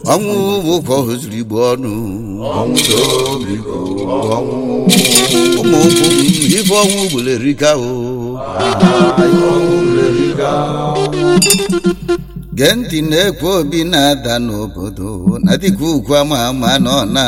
ọnwụ ụkọ hụziri igbo ọnụ ọnwụ biko ọnwụ ụmụ nkwụ m ife ọnwụ gbulerika o ọnwụ lerika gee ntị na-ekwe obi na-ada n'obodo na dịka ugwu ama ama nọ na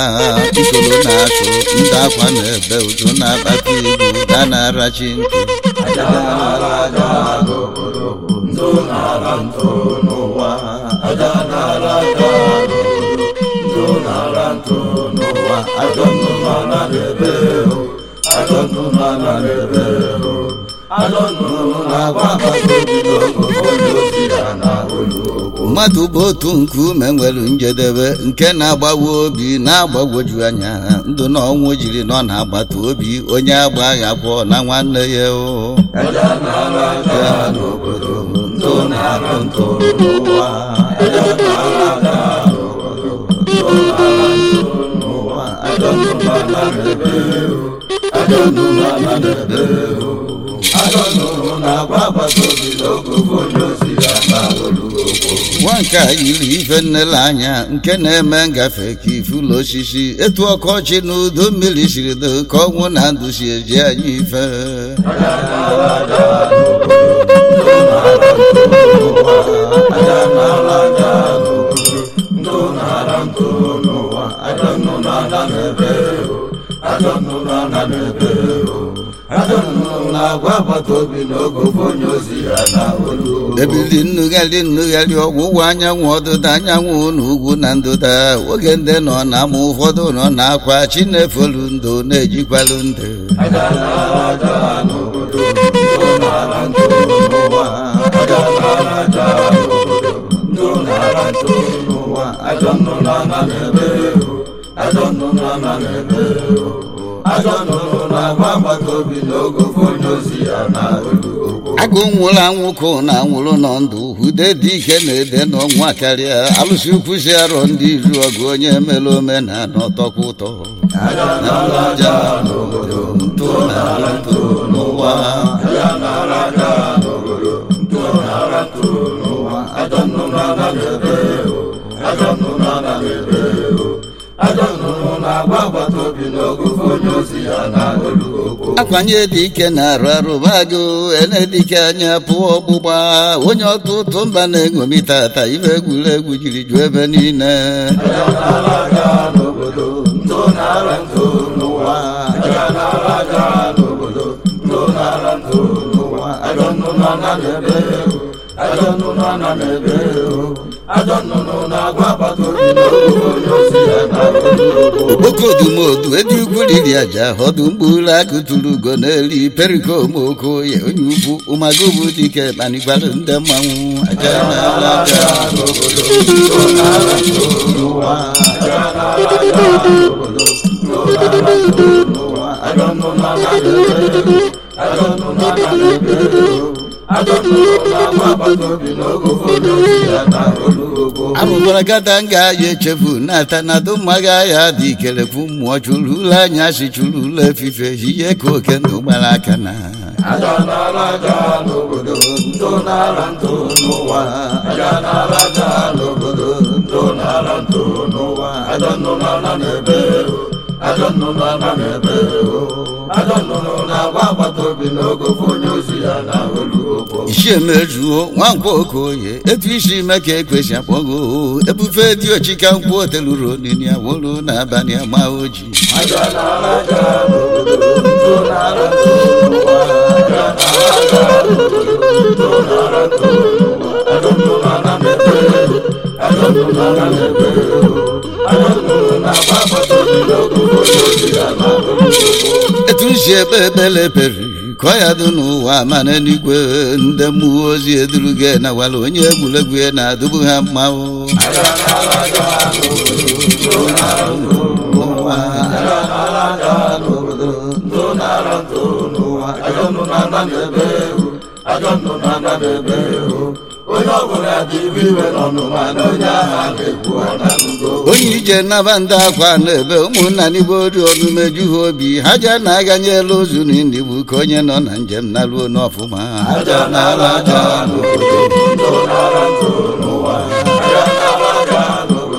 ikolo na-atụ ndị akwa na-ebe ụzọ na-akpata egwu da na-arachi ntị aja nara aja n'obodo ntụ nara ntụ n'ụwa aja nara aja n'obodo ntụ nara ntụ n'ụwa ajọ nnụnụ ana n'ebe o ajọ nnụnụ ana n'ebe o ajọ nnụnụ na-agwa agbata obi n'ogogo onye ozi ya na olu okwu mmadụ bụ otu nkuume nwere njedebe nke na-agbawa obi na-agbagwoju anya ndụ na ọnwụ jiri nọ na-agbata obi onye agbaghị akwọ na nwanne ya o aja nara aja n'obodo ntụ nara ntụ n'ụwa aja nara aja n'obodo ntụ nara ntụ n'ụwa ajọ nnụnụ ana n'ebe o ajọ nnụnụ ana n'ebe o ajọ nnụnụ na-agwa agbata obi n'ogogo onye ozi ya na olu okwu nwa nke a yiri ife nnele anya nke na-eme ngafe ka ifulu osisi etu ọkọchị na udo mmiri siri do ka ọnwụ na ndụ si eji anyị ife aja nara aja n'obodo ntụ nara ntụ n'ụwa aja nara aja n'obodo ntụ nara ntụ n'ụwa ajọ nnụnụ ana n'ebe o ajọ nnụnụ ana n'ebe o ajọ nnụnụ na-agwa agbata obi n'ogogo onye ozi ya na olu okwu ebili nnugharị nnugharị ọgwụgwọ anyanwụ ọdụda anyanwụ na ugwu na ndụda oge ndị nọ na ama ụfọdụ nọ na akwa chi na-efolu ndo na-ejikwalu ndụ aja nara aja n'obodo ntụ nara ntụ n'ụwa aja nara aja n'obodo ntụ nara ntụ n'ụwa ajọ nnụnụ ana n'ebe o ajọ nnụnụ ana n'ebe o ajọ nnụnụ na-agba agbata obi n'ogogo onye ozi ya na olu okwu agụ nwụrụ anwụ ka na anwụrụ nọ ndụ ude dị ike na-ede n'ọnwa karịa alụsị ukwu si arọ ndị iru ọgụ onye mere omenala ọtọkwa ụtọ aja nara aja n'obodo ntụ nara ntụ n'ụwa aja nara aja n'obodo ntụ nara ntụ n'ụwa ajọ nnụnụ ana n'ebe o ajọ nnụnụ ana n'ebe o ajọ nnụnụ na-agba agbata obi n'ogogo onye ozi ya na olu okwu akwanye dị ike na-arụ arụba agụ ene dike anya pụọ ọgbụgba onye ọtụtụ mba na-eṅomi tata ibe egwuregwu jiri ju ebe niile aja nara aja n'obodo ntụ nara ntụ n'ụwa aja nara aja n'obodo ntụ nara ntụ n'ụwa ajọ nnụnụ ana n'ebe o ajọ nnụnụ ana n'ebe o ajọ nnụnụ na-agwa agbata obi n'ogogo onye ozi ya na olu okwu okodumodu edi ukwu riri aja ọdụ mkpụrụ agụ tụrụ ugo n'eli perikomooko ya onye ukwu ụmagụbụ dike kpanikwara ndị mmanwụ aja n'ala aja n'obodo ntụ nara ntụ n'ụwa aja nara aja n'obodo ntụ nara ntụ n'ụwa ajọ nnụnụ ana n'ebe o ajọ nnụnụ ana n'ebe o ajọ nnụnụ na-agba agbata obi n'ogogo onye ozi ya na olu okwu arụbara gada nga ya echefu na-ata na dụmmaga ya dị ikelekwu mmụọ chụrụ ụlọ anya si chụrụ ụlọ efife ihe ka oke ndụ gbara aka na aja nara aja n'obodo ntụ nara ntụ n'ụwa aja nara aja n'obodo ntụ nara ntụ n'ụwa ajọ nnụnụ ana n'ebe o ajọ nnụnụ ana n'ebe o ajọ nnụnụ na-agba agbata obi n'ogogo onye ozi ya na olu okwu isi emejuo nwankwo okoye etu isi ime ka ekwesị akpọgo ebufe dị ochika nkwụ oteluru onini awolu n'abalị ama oji aja nara aja n'obodo ntụ nara ntụ n'ụwa aja nara aja n'obodo ntụ nara ntụ n'ụwa ajọ nnụnụ ana n'ebe o ajọ nnụnụ ana n'ebe o ajọ nnụnụ na-agba agbata obi n'ogogo onye ozi ya na olu okwu etu nsi ebe ebele peri kọ ya dị n'ụwa mana n'igwe ndị mmụọ ozi eduruge na wala onye egwuregwu ya na-adụbu ha mmanwụ aja nara aja n'obodo ntụ nara ntụ n'ụwa aja nara aja n'obodo ntụ nara ntụ n'ụwa ajọ nnụnụ ana n'ebe o ajọ nnụnụ ana n'ebe o onye ọbụla dị ibe iwe n'ọnụma na onye agha na-ekwu ọna n'ugo onye ije naba ndị akwa na-ebe ụmụnna n'igbo ori ọnụ meju ha obi ha ja na-aganyela ozu na ndigbu ka onye nọ na njem na ruo n'ọfụma aja nara aja n'obodo ntụ nara ntụ n'ụwa aja nara aja n'obodo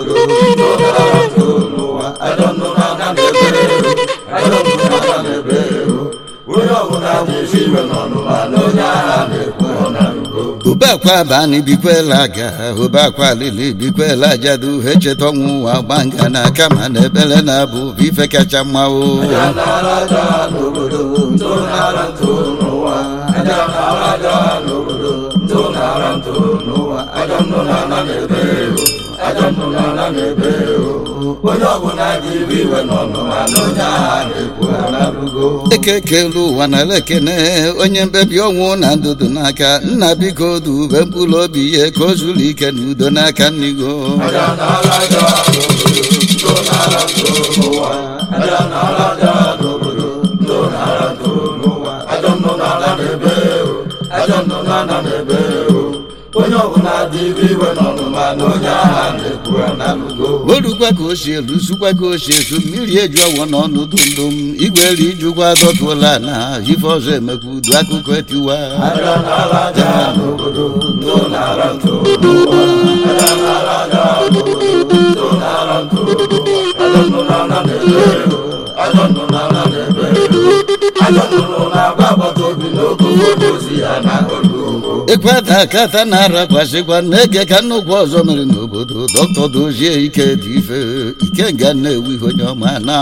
ndo nara ntụ n'ụwa ajọ nnụ na-ana n'ebe ajọ nnụ na-ana n'ebe onye ọbụla na-esi iwe n'ọnụma na onye agha na-ekwu ọ na-arụgo ube akwa bani bikwela aga ube akwa lili bikwela ajadu echeta ọnwụ ụwa gbanga na kama na ebele na-abụ bụ ife kacha mma o aja nara aja n'obodo ndo nara ntụ n'ụwa aja nara aja n'obodo ndo nara ntụ n'ụwa ajọ nnụ na-ana n'ebe ajọ nnụ na-ana n'ebe onye ọbụla ji iwe iwe n'ọnụma na onye agha na-ekwu ọ na-arụgo ekekelu ụwa na lekene onye mbebi ọnwụ na ndụdụ n'aka nna biko dube mkpụrụ obi ya ka o zuru ike na udo n'aka nnigo aja nara aja n'obodo ndo nara ntụ n'ụwa aja nara aja n'obodo ndo nara ntụ n'ụwa ajọ nnụ na-ana n'ebe ajọ nnụ na-ana n'ebe onye ọbụla dị ibe iwe n'ọnụma na onye agha na-ekwu ọ na-arụgo orukwa ka o si elu sukwa ka o si esu mmiri eju ọwọ n'ọnụ dundum igwe elu ijukwa dọtụla na ife ọzọ emekwa udu akụkọ etiwa aja nara aja n'obodo ndo nara ntụ n'ụwa aja nara aja n'obodo ndo nara ntụ n'ụwa ajọ nnụ na-ana n'ebe ajọ nnụ na-ana n'ebe ajọ nnụnụ na-agba agbata obi n'oge ụfọdụ ozi ya na olu ekweta akata na-arakwasịkwa na-ege ka nnukwu ọzọ mere n'obodo dọkịta dozie ike dị ife ike nga na-ewu ihe onye ọma na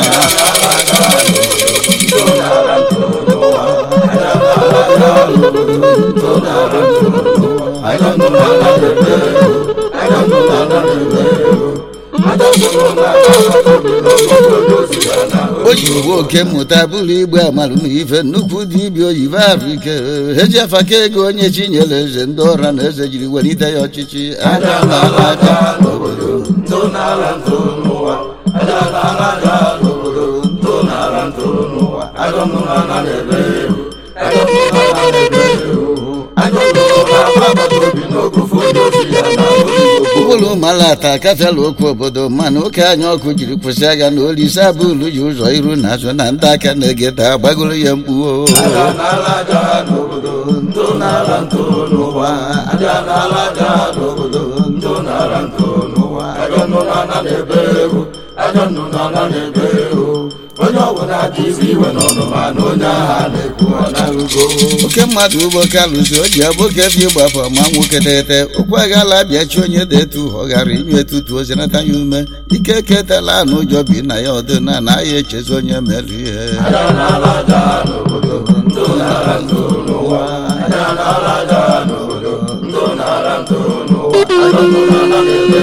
ajọ nnụnụ na-ana n'ebe ajọ nnụnụ na-ana n'ebe ajọ nnụnụ na-agba agbata obi n'oge ụfọdụ ozi ya na olu o ji uwe oke mmụta bụrụ igbe amamife nnukwu dibịa oyibo ahụ ike eji afaka ego onye chinyere eze ndị ọra na eze jiri welite ya ọchịchị aja nara aja n'obodo ntụ nara ntụ n'ụwa aja nara aja n'obodo ntụ nara ntụ n'ụwa ajọ nnụnụ na n'ebe ajọ nnụnụ na n'ebe ajọ nnụnụ na-agba agbata obi n'oge ụfọdụ ozi ya na olu ụbụrụ malata akafela okwu obodo mana oke anya ọkụ jiri kwụsị agha na olise abụlu ji ụzọ iru na azụ na ndị aka na-egeta gbagoro ya mkpuo aja nara aja n'obodo ntụ nara ntụ n'ụwa aja nara aja n'obodo ntụ nara ntụ n'ụwa ajọ nnụnụ na n'ebe ajọ nnụnụ na n'ebe onye ọbụla dị iwe iwe n'ọnụma na onye agha na-ekwu ọ na-arụgo oke mmadụ ugbo kalụzi o ji abụke bi gbapụ ma nwoke tete okwu aghala bịachi onye detu ọ ghara inye etutu ozinata ya ume ike ketela na ụjọ bi na ya ọdịna na ya echezi onye mere ihe aja nara aja n'obodo ntụ nara ntụ n'ụwa aja nara aja n'obodo ntụ nara ntụ n'ụwa ajọ nnụnụ na n'ebe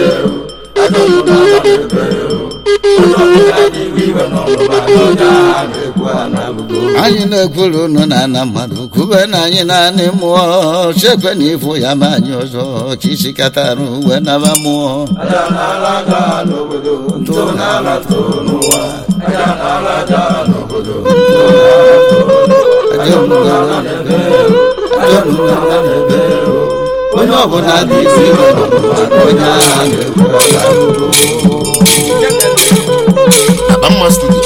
ajọ nnụnụ na n'ebe onye ọbụla dị iwe iwe n'ọnụma na onye agha na-ekwu ọ na-arụgo anyị na-ekwuru unu na ana mmadụ kwube na anyị naanị mmụọ chekwe na ịfụ ya ma anyị ọzọ chisikatarụ wee naba mmụọ aja nara aja n'obodo ntụ nara ntụ n'ụwa aja nara aja n'obodo ntụ nara ntụ n'ụwa ajọ nnụnụ na n'ebe ajọ nnụnụ na n'ebe onye ọbụla dị iwe iwe n'ọnụma na onye agha na-ekwu ọ na-arụgo Abamma Studio